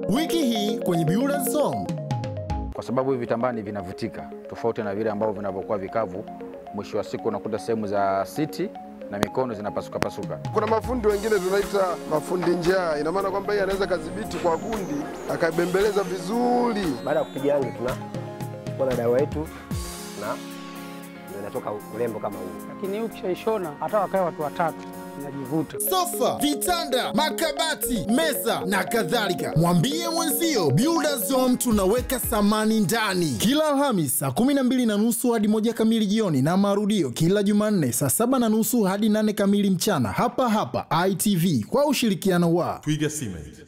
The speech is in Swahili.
Wiki hii kwenye Builders Zone. kwa sababu hivi vitambaa ni vinavutika tofauti na vile ambavyo vinavyokuwa vikavu. Mwisho wa siku unakuta sehemu za siti na mikono zinapasuka pasuka. Kuna mafundi wengine tunaita mafundi njaa, ina maana kwamba yeye anaweza kadhibiti kwa gundi akabembeleza vizuri. Baada ya kupiga rangi tuna kuwa na dawa yetu na ndio inatoka urembo kama huu. lakini hii ukishaishona hata wakae watu watatu inajivuta. Sofa, vitanda, makabati, meza na kadhalika. Mwambie mwenzio Builders Zone tunaweka samani ndani. Kila Alhamis saa kumi na mbili na nusu hadi moja kamili jioni na marudio kila Jumanne saa saba na nusu hadi nane kamili mchana hapa hapa ITV kwa ushirikiano wa Twiga Cement,